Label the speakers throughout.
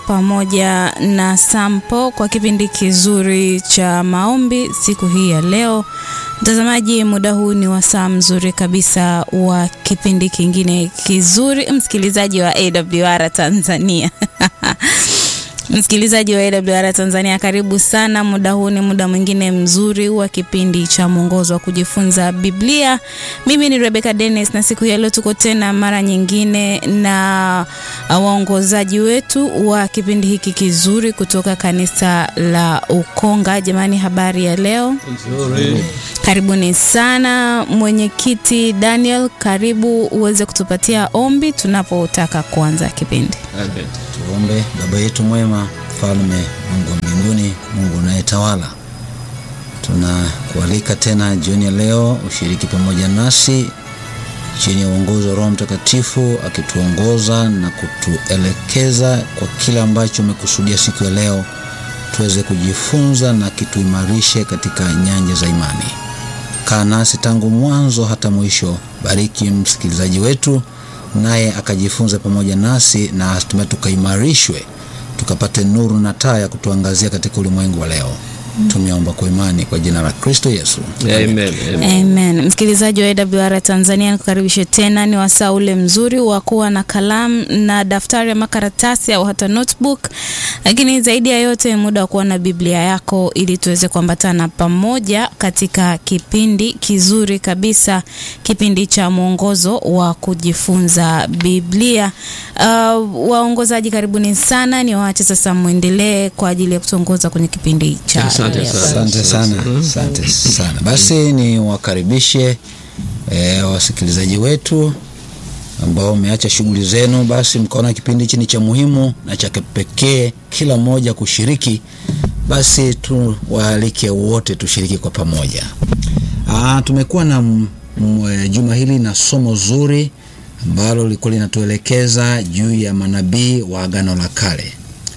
Speaker 1: pamoja na Sampo kwa kipindi kizuri cha maombi siku hii ya leo. Mtazamaji, muda huu ni wasaa mzuri kabisa wa kipindi kingine kizuri, msikilizaji wa AWR Tanzania Msikilizaji wa AWR Tanzania, karibu sana. Muda huu ni muda mwingine mzuri wa kipindi cha mwongozo wa kujifunza Biblia. Mimi ni Rebecca Dennis, na siku ya leo tuko tena mara nyingine na waongozaji wetu wa kipindi hiki kizuri kutoka kanisa la Ukonga. Jamani, habari ya leo?
Speaker 2: Nzuri.
Speaker 1: Karibuni sana. Mwenyekiti Daniel, karibu uweze kutupatia ombi tunapotaka kuanza kipindi.
Speaker 2: Amen.
Speaker 3: Tuombe. Baba yetu mwema, mfalme Mungu wa mbinguni, Mungu unayetawala, tunakualika tena jioni ya leo ushiriki pamoja nasi chini ya uongozi wa Roho Mtakatifu akituongoza na kutuelekeza kwa kile ambacho umekusudia siku ya leo tuweze kujifunza na kituimarishe katika nyanja za imani. Kaa nasi tangu mwanzo hata mwisho. Bariki msikilizaji wetu naye akajifunza pamoja nasi na hatimaye tukaimarishwe tukapate nuru na taa ya kutuangazia katika ulimwengu wa leo. Tumeomba kwa imani kwa jina la Kristo Yesu.
Speaker 2: Amen. Amen.
Speaker 1: Amen. Msikilizaji wa AWR Tanzania, nikukaribishe tena. Ni wasaa ule mzuri wa kuwa na kalamu na daftari ama karatasi au hata notebook, lakini zaidi ya yote muda wa kuwa na Biblia yako ili tuweze kuambatana pamoja katika kipindi kizuri kabisa, kipindi cha mwongozo wa kujifunza Biblia. Uh, waongozaji karibuni sana, ni waache sasa mwendelee kwa ajili ya kutuongoza kwenye kipindi cha
Speaker 2: Asante
Speaker 1: leo.
Speaker 2: sana.
Speaker 3: Asante sana, asante sana. Basi ni wakaribishe e, wasikilizaji wetu ambao wameacha shughuli zenu, basi mkaona kipindi hichi ni cha muhimu na cha kipekee, kila mmoja kushiriki. Basi tuwaalike wote tushiriki kwa pamoja. Aa, tumekuwa na m- m- juma hili na somo zuri ambalo lilikuwa linatuelekeza juu ya manabii wa Agano la Kale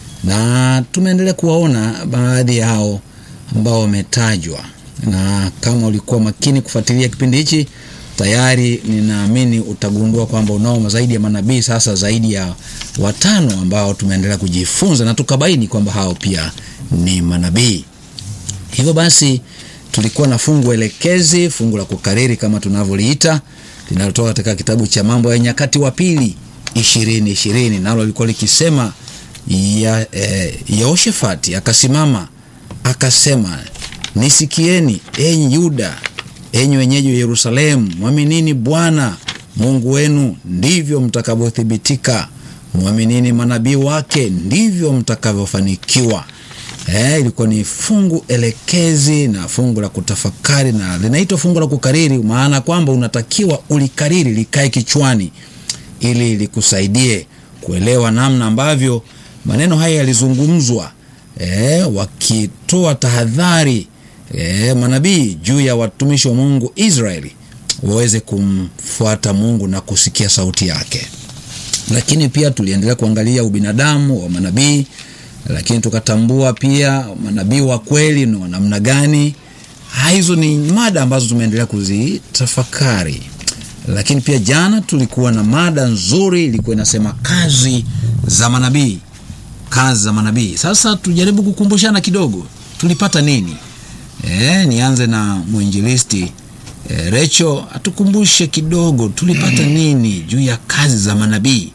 Speaker 3: na tumeendelea kuwaona baadhi yao ambao wametajwa, na kama ulikuwa makini kufuatilia kipindi hichi, tayari ninaamini utagundua kwamba unao zaidi ya manabii sasa, zaidi ya watano ambao tumeendelea kujifunza na tukabaini kwamba hao pia ni manabii. Hivyo basi tulikuwa na fungu elekezi, fungu la kukariri kama tunavyoliita, linalotoka katika kitabu cha Mambo ya Nyakati wa Pili ishirini ishirini, nalo lilikuwa likisema ya, eh, Yehoshafati akasimama akasema, nisikieni enyi Yuda, enyi wenyeji wa Yerusalemu, mwaminini Bwana Mungu wenu, ndivyo mtakavyothibitika. Mwaminini manabii wake, ndivyo mtakavyofanikiwa. Eh, ilikuwa ni fungu elekezi na fungu la kutafakari na linaitwa fungu la kukariri, maana kwamba unatakiwa ulikariri likae kichwani ili likusaidie kuelewa namna ambavyo maneno haya yalizungumzwa, eh, wakitoa tahadhari eh, manabii juu ya watumishi wa Mungu Israeli waweze kumfuata Mungu na kusikia sauti yake lakini pia tuliendelea kuangalia ubinadamu wa manabii, lakini tukatambua pia manabii wa kweli ni wa namna gani. Ha, Hizo ni mada ambazo tumeendelea kuzitafakari, lakini pia jana tulikuwa na mada nzuri, ilikuwa inasema kazi za manabii, kazi za manabii. Sasa tujaribu kukumbushana kidogo, tulipata nini? E, nianze na mwinjilisti e, Recho atukumbushe kidogo tulipata nini juu ya kazi za manabii.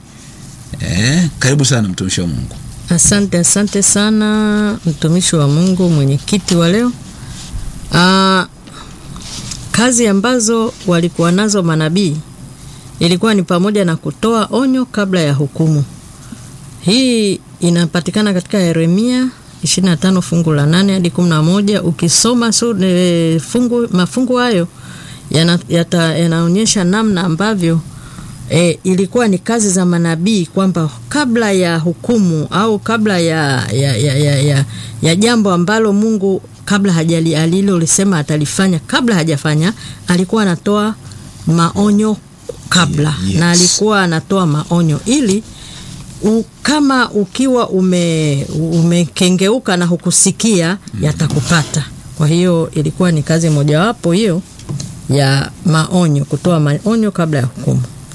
Speaker 3: E, karibu sana mtumishi wa Mungu.
Speaker 4: Asante, asante sana mtumishi wa Mungu, mwenyekiti wa leo. Aa, kazi ambazo walikuwa nazo manabii ilikuwa ni pamoja na kutoa onyo kabla ya hukumu. Hii inapatikana katika Yeremia 25 fungu la 8 hadi 11. Ukisoma su, e, fungu, mafungu hayo yana- yata- yanaonyesha namna ambavyo e, ilikuwa ni kazi za manabii kwamba kabla ya hukumu au kabla ya, ya, ya, ya, ya, ya jambo ambalo Mungu kabla hajali alilolisema atalifanya kabla hajafanya, alikuwa anatoa maonyo kabla
Speaker 3: Yes.
Speaker 4: na alikuwa anatoa maonyo ili u, kama ukiwa ume, umekengeuka na hukusikia yatakupata. Kwa hiyo ilikuwa ni kazi mojawapo hiyo ya maonyo, kutoa maonyo kabla ya hukumu.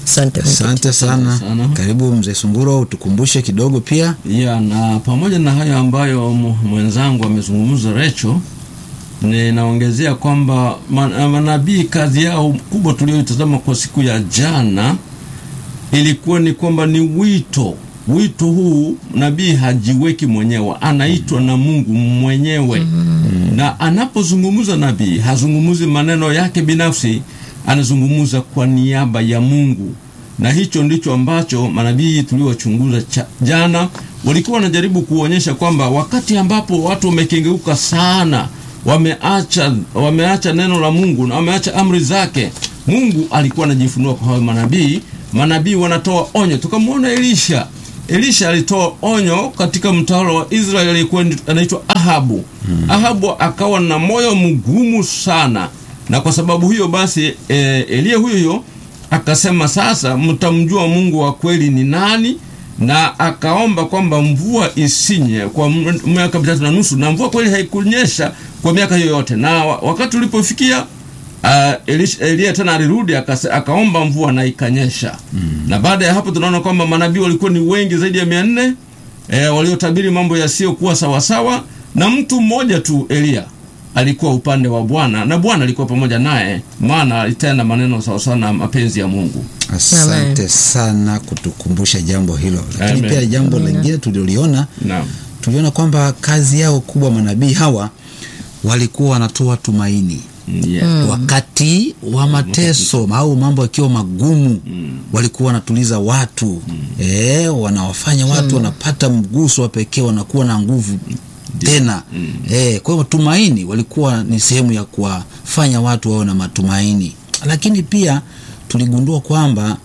Speaker 4: Asante.
Speaker 3: Asante sana.
Speaker 2: sana.
Speaker 3: Karibu mzee Sunguro, utukumbushe kidogo pia.
Speaker 2: ya na pamoja na hayo ambayo mu- mwenzangu amezungumza Recho, ninaongezea kwamba ma- manabii kazi yao kubwa tulioitazama kwa siku ya jana ilikuwa ni kwamba ni wito. Wito huu nabii hajiweki mwenyewe, anaitwa na Mungu mwenyewe na anapozungumza nabii hazungumuzi maneno yake binafsi, anazungumza kwa niaba ya Mungu, na hicho ndicho ambacho manabii tuliowachunguza cha- jana walikuwa wanajaribu kuonyesha kwamba wakati ambapo watu wamekengeuka sana, wameacha wameacha neno la Mungu na wameacha amri zake, Mungu alikuwa anajifunua kwa hao manabii. Manabii wanatoa onyo, tukamwona Elisha Elisha alitoa onyo katika mtawala wa Israeli aliyekuwa ndi- anaitwa Ahabu. Ahabu akawa na moyo mgumu sana, na kwa sababu hiyo basi e, Eliya huyo huyo akasema sasa mtamjua Mungu wa kweli ni nani, na akaomba kwamba mvua isinye kwa m- miaka mitatu na nusu, na mvua kweli haikunyesha kwa miaka hiyo yote, na wa- wakati ulipofikia Uh, Elisha- Eliya tena alirudi akase- akaomba mvua na ikanyesha. Na baada ya hapo tunaona kwamba manabii walikuwa ni wengi zaidi ya mia nne eh, waliotabiri mambo yasiyokuwa sawasawa, na mtu mmoja tu Eliya alikuwa upande wa Bwana na Bwana alikuwa pamoja naye, maana alitenda maneno sawasawa na mapenzi ya Mungu.
Speaker 3: Asante
Speaker 4: Amen.
Speaker 3: sana kutukumbusha jambo hilo, lakini
Speaker 2: Amen.
Speaker 3: pia jambo lingine tulioliona
Speaker 2: Naam.
Speaker 3: tuliona kwamba kazi yao kubwa manabii hawa walikuwa wanatoa tumaini
Speaker 2: Yeah.
Speaker 3: wakati wa mateso au mambo yakiwa magumu walikuwa wanatuliza watu eh, wanawafanya watu wanapata mguso wa pekee wanakuwa na nguvu tena eh, kwa hiyo tumaini walikuwa ni sehemu ya kuwafanya watu wawe na matumaini lakini pia tuligundua kwamba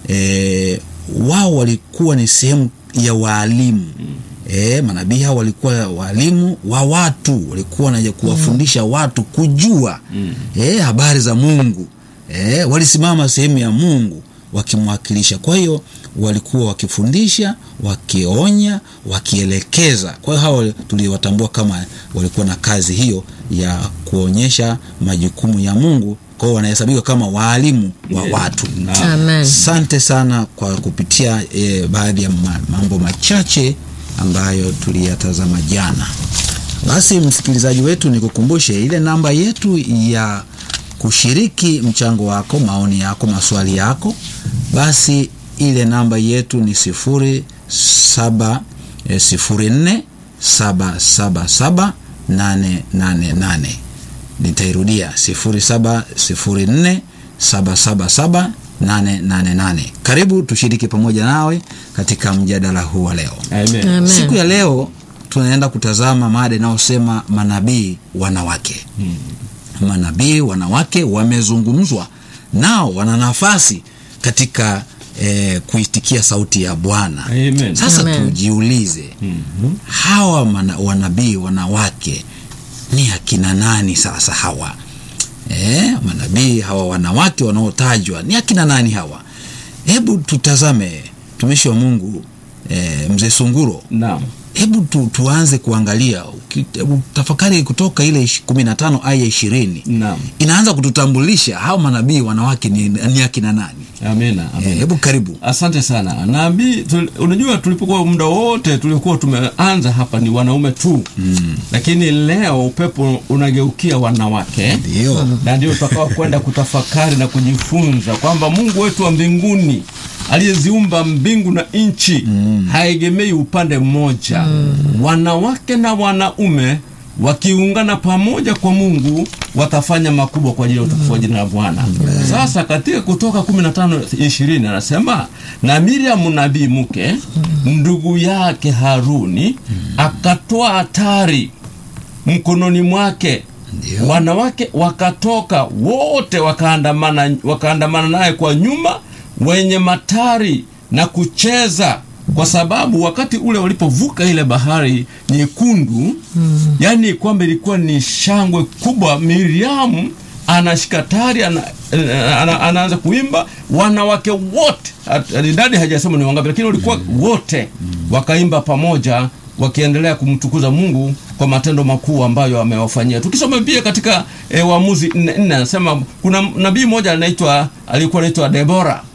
Speaker 3: eh, wao walikuwa ni sehemu ya waalimu E, manabii hao walikuwa walimu wa watu, walikuwa wanaja kuwafundisha watu kujua e, habari za Mungu e, walisimama sehemu ya Mungu wakimwakilisha. Kwa hiyo walikuwa wakifundisha, wakionya, wakielekeza. Kwa hiyo hao tuliwatambua kama walikuwa na kazi hiyo ya kuonyesha majukumu ya Mungu. Kwa hiyo wanahesabika kama waalimu wa watu.
Speaker 2: Naam.
Speaker 4: Amen.
Speaker 3: Asante sana kwa kupitia e, baadhi ya ma- mambo machache ambayo tuliyatazama jana. Basi msikilizaji wetu, nikukumbushe ile namba yetu ya kushiriki mchango wako, maoni yako, maswali yako. Basi ile namba yetu ni sifuri saba eh, sifuri nne saba saba saba nane nane nane nitairudia 0704777888 karibu tushiriki pamoja nawe katika mjadala huu wa leo
Speaker 2: Amen.
Speaker 4: Amen.
Speaker 3: siku ya leo tunaenda kutazama mada inayosema manabii wanawake manabii wanawake wamezungumzwa nao wana nafasi katika eh, kuitikia sauti ya bwana
Speaker 2: Amen.
Speaker 3: sasa
Speaker 4: Amen.
Speaker 3: tujiulize
Speaker 2: Mhm.
Speaker 3: hawa mana, wanabii wanawake ni akina nani sasa hawa e, manabii hawa wanawake wanaotajwa ni akina nani hawa hebu tutazame mtumishi wa mungu e, mzee sunguro
Speaker 2: Naam.
Speaker 3: hebu tu, tuanze kuangalia uki- hebu tafakari kutoka ile ishi- kumi na tano aya ishirini
Speaker 2: Naam.
Speaker 3: inaanza kututambulisha hawa manabii wanawake ni, ni akina nani
Speaker 2: Amina.
Speaker 3: e,
Speaker 2: Amina.
Speaker 3: hebu karibu
Speaker 2: Asante sana nabii. tul- Unajua, tulipokuwa muda wote tuliokuwa tumeanza hapa ni wanaume tu mm. Lakini leo upepo unageukia wanawake
Speaker 3: ndio
Speaker 2: na ndio tutakao kwenda kutafakari na kujifunza kwamba Mungu wetu wa mbinguni aliyeziumba mbingu na nchi haegemei upande mmoja. Wanawake na wanaume wakiungana pamoja kwa Mungu watafanya makubwa kwa ajili ya utukufu wa jina la Bwana. Sasa katika Kutoka 15 20 anasema na Miriam nabii mke ndugu yake Haruni akatoa hatari mkononi mwake
Speaker 3: Ndio.
Speaker 2: wanawake wakatoka wote wakaandamana wakaandamana naye kwa nyuma wenye matari na kucheza kwa sababu wakati ule walipovuka ile bahari nyekundu mm. yani kwamba ilikuwa ni shangwe kubwa miriamu anashika tari ana, ana, anaanza kuimba wanawake wote hat- idadi hajasema ni wangapi lakini walikuwa wote wakaimba pamoja wakiendelea kumtukuza mungu kwa matendo makuu ambayo amewafanyia tukisoma pia katika e, waamuzi nne nne anasema kuna nabii mmoja anaitwa alikuwa anaitwa debora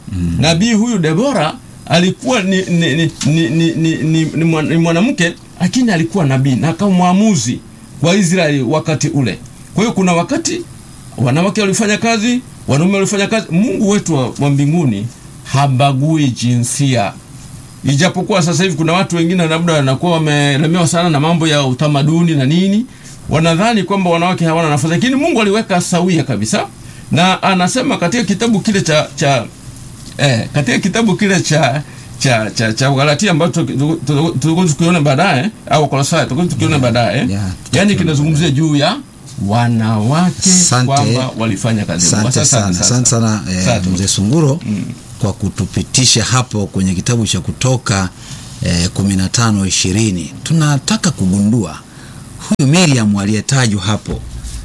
Speaker 2: nabii huyu debora alikuwa ni, ni, ni, ni, ni, ni, ni, ni, mwan- ni mwanamke lakini alikuwa nabii na akawa mwamuzi wa israeli wakati ule kwa hiyo kuna wakati wanawake walifanya kazi wanaume walifanya kazi mungu wetu wa, wa mbinguni habagui jinsia ijapokuwa sasa hivi kuna watu wengine labda wanakuwa wamelemewa sana na mambo ya utamaduni na nini wanadhani kwamba wanawake hawana nafasi lakini mungu aliweka sawia kabisa na anasema katika kitabu kile cha cha eh, katika kitabu kile cha cha cha cha Galatia ambacho tulikuwa tukiona baadaye au Kolosai tulikuwa tukiona baadaye
Speaker 3: Yeah,
Speaker 2: yani
Speaker 3: tutakiona
Speaker 2: kinazungumzia juu ya wanawake
Speaker 3: Asante.
Speaker 2: kwamba walifanya kazi
Speaker 3: Asante
Speaker 2: Sasa,
Speaker 3: sana,
Speaker 2: sasa.
Speaker 3: asante sana eh,
Speaker 2: Asante.
Speaker 3: mzee Sunguro kwa kutupitisha hapo kwenye kitabu cha Kutoka eh, 15 20. Tunataka kugundua huyu Miriam aliyetajwa hapo,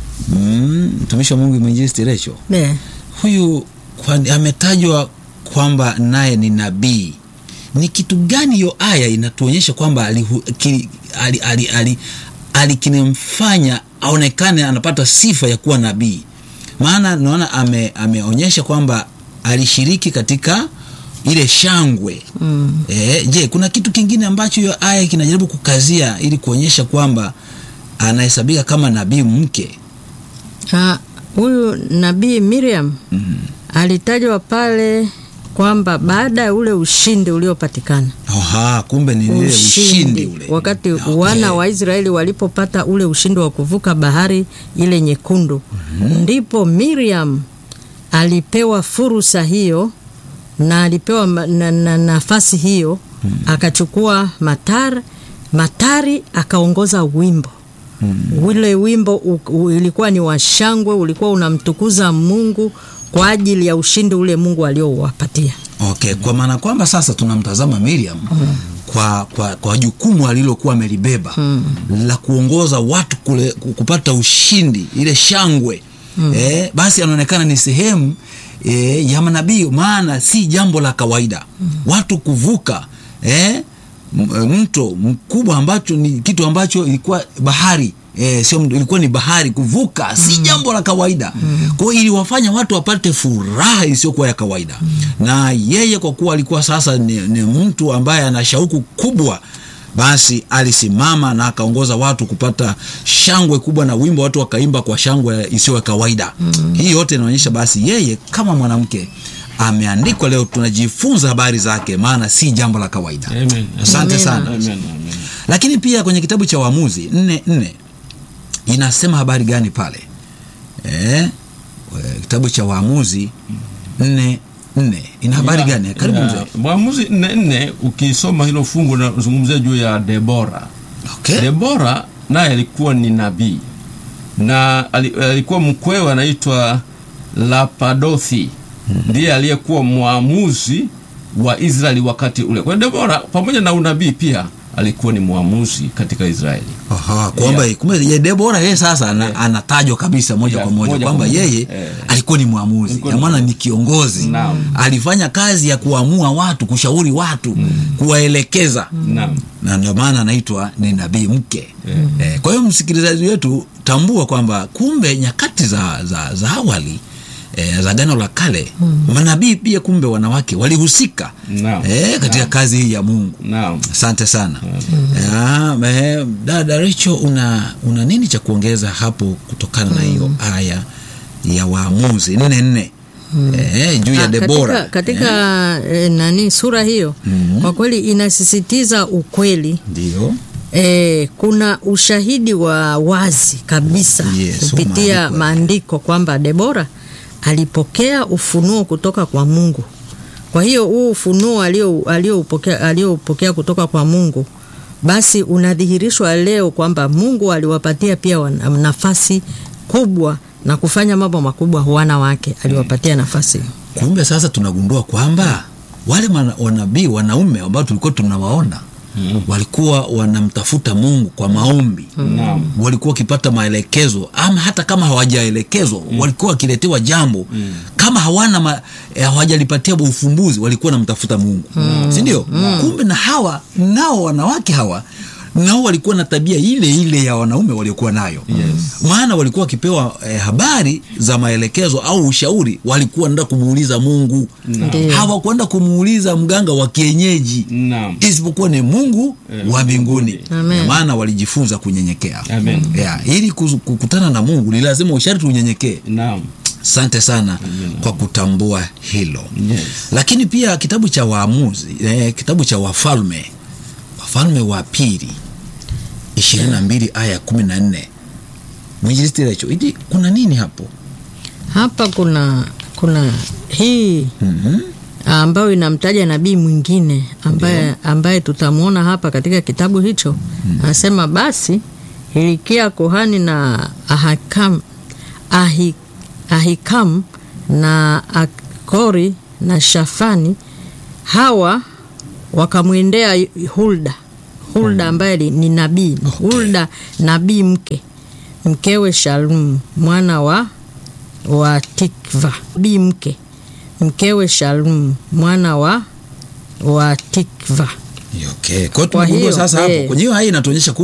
Speaker 3: mm, mtumishi wa Mungu mwinjilisti Recho,
Speaker 4: Ne.
Speaker 3: huyu kwa, ametajwa kwamba naye ni nabii. Ni kitu gani hiyo aya inatuonyesha kwamba alihu- ki- ali- ali- ali- ali kinamfanya aonekane anapata sifa ya kuwa nabii? Maana naona ame, ameonyesha kwamba alishiriki katika ile shangwe mm. E, je, kuna kitu kingine ambacho hiyo aya kinajaribu kukazia ili kuonyesha kwamba anahesabika kama nabii mke?
Speaker 4: Ah, huyu nabii Miriam alitajwa pale kwamba baada ya ule ushindi uliopatikana
Speaker 3: Oha, kumbe ni ile ushindi ule
Speaker 4: wakati
Speaker 3: Okay.
Speaker 4: wana wa Israeli walipopata ule ushindi wa kuvuka bahari ile nyekundu ndipo Miriam alipewa fursa hiyo na alipewa ma- na, na, nafasi hiyo akachukua matar matari akaongoza wimbo ule wimbo u, u, ilikuwa ni washangwe ulikuwa unamtukuza Mungu kwa ajili ya ushindi ule Mungu aliowapatia
Speaker 3: Okay, kwa maana kwamba sasa tunamtazama Miriam kwa, kwa, kwa jukumu alilokuwa amelibeba la kuongoza watu kule, ku- kupata ushindi ile shangwe eh, basi anaonekana ni sehemu eh, ya manabii, maana si jambo la kawaida watu kuvuka eh, m- mto mkubwa ambacho ni kitu ambacho ilikuwa bahari E, sio mto, ilikuwa ni bahari kuvuka si jambo la kawaida kwa hiyo iliwafanya watu wapate furaha isiyokuwa ya kawaida na yeye kwa kuwa alikuwa sasa ni, ni mtu ambaye ana shauku kubwa basi alisimama na akaongoza watu kupata shangwe kubwa na wimbo watu wakaimba kwa shangwe isiyo ya kawaida hii yote inaonyesha basi yeye kama mwanamke ameandikwa leo tunajifunza habari zake maana si jambo la kawaida
Speaker 2: Amen.
Speaker 3: asante
Speaker 4: Amen.
Speaker 3: sana
Speaker 2: Amen, amen.
Speaker 3: lakini pia kwenye kitabu cha Waamuzi nne nne inasema habari gani pale eh, we- kitabu cha Waamuzi nne nne ina habari
Speaker 2: Ya,
Speaker 3: gani? Karibu
Speaker 2: ya,
Speaker 3: mzee.
Speaker 2: Mwamuzi nne nne, ukisoma hilo fungu nazungumzia juu ya Debora.
Speaker 3: Okay.
Speaker 2: Debora naye alikuwa ni nabii na ali- alikuwa mkwewe anaitwa Lapadothi ndiye aliyekuwa mwamuzi wa Israeli wakati ule. Kwa hiyo Debora pamoja na unabii pia alikuwa ni mwamuzi katika Israeli.
Speaker 3: Aha, kwamba
Speaker 2: Yeah.
Speaker 3: kumbe ye Debora yeye sasa ana, anatajwa kabisa moja
Speaker 2: Yeah,
Speaker 3: kwa moja
Speaker 2: moja
Speaker 3: kwamba
Speaker 2: kwa moja.
Speaker 3: yeye
Speaker 2: Eh.
Speaker 3: alikuwa ni mwamuzi,
Speaker 2: Alikuwa
Speaker 3: ya
Speaker 2: ni
Speaker 3: maana ni kiongozi.
Speaker 2: Naam.
Speaker 3: Alifanya kazi ya kuamua watu, kushauri watu, kuwaelekeza
Speaker 2: Naam.
Speaker 3: na ndio maana anaitwa ni nabii mke eh, kwa hiyo msikilizaji wetu tambua kwamba kumbe nyakati za, za, za awali eh, za gano la kale manabii pia kumbe wanawake walihusika
Speaker 2: Naam.
Speaker 3: eh, katika
Speaker 2: Naam.
Speaker 3: kazi hii ya mungu
Speaker 2: Naam.
Speaker 3: asante sana Ah, eh, dada Recho una, una nini cha kuongeza hapo kutokana na hiyo aya ya waamuzi nne nne eh, juu ya
Speaker 4: Ah,
Speaker 3: Debora
Speaker 4: katika, katika eh, nani sura hiyo kwa kweli inasisitiza ukweli
Speaker 3: ndio
Speaker 4: E, kuna ushahidi wa wazi kabisa
Speaker 3: Yes,
Speaker 4: kupitia
Speaker 3: maandiko.
Speaker 4: maandiko kwamba Debora alipokea ufunuo kutoka kwa Mungu. Kwa hiyo huu ufunuo alio- alioupokea alioupokea kutoka kwa Mungu basi unadhihirishwa leo kwamba Mungu aliwapatia pia wana- nafasi kubwa na kufanya mambo makubwa wanawake, aliwapatia nafasi hiyo.
Speaker 3: kumbe sasa tunagundua kwamba wale mana- wanabii wanaume ambao tulikuwa tunawaona walikuwa wanamtafuta mungu kwa maombi
Speaker 2: Naam.
Speaker 3: walikuwa wakipata maelekezo ama hata kama hawajaelekezwa walikuwa wakiletewa jambo kama hawana ma, eh, hawajalipatia ufumbuzi walikuwa wanamtafuta mungu sindio kumbe na hawa nao wanawake hawa nao walikuwa na tabia ile ile ya wanaume waliokuwa nayo
Speaker 2: Yes.
Speaker 3: maana walikuwa wakipewa eh, habari za maelekezo au ushauri walikuwa nda kumuuliza mungu
Speaker 4: Ndiyo.
Speaker 3: hawakwenda kumuuliza mganga wa kienyeji
Speaker 2: Naam.
Speaker 3: isipokuwa ni mungu
Speaker 2: Eh,
Speaker 3: wa mbinguni
Speaker 4: Amen.
Speaker 3: maana walijifunza kunyenyekea
Speaker 2: Amen.
Speaker 3: yeah, ili kuzu- kukutana na mungu ni lazima usharti unyenyekee
Speaker 2: Naam.
Speaker 3: asante sana kwa kutambua hilo
Speaker 2: Yes.
Speaker 3: lakini pia kitabu cha waamuzi eh, kitabu cha wafalme wafalme wa pili ishirini na mbili aya kumi na nne mwinjilisti Recho, hivi kuna nini hapo
Speaker 4: hapa kuna kuna hii
Speaker 3: mm-hmm.
Speaker 4: ambayo inamtaja nabii mwingine ambaye, ambaye tutamwona hapa katika kitabu hicho anasema basi hilikia kuhani na ahakam, ahi, ahikam na akori na shafani hawa wakamwendea hulda hulda ambaye li- ni nabii hulda nabii mke mkewe shalum mwana wa wa tikva nabii mke mkewe shalum mwana wa wa tikva
Speaker 3: okay. kwa hiyo
Speaker 4: Kwa
Speaker 3: tumegundua
Speaker 4: hiyo,
Speaker 3: sasa hapo
Speaker 4: eh.
Speaker 3: kwenye hiyo haya inatuonyesha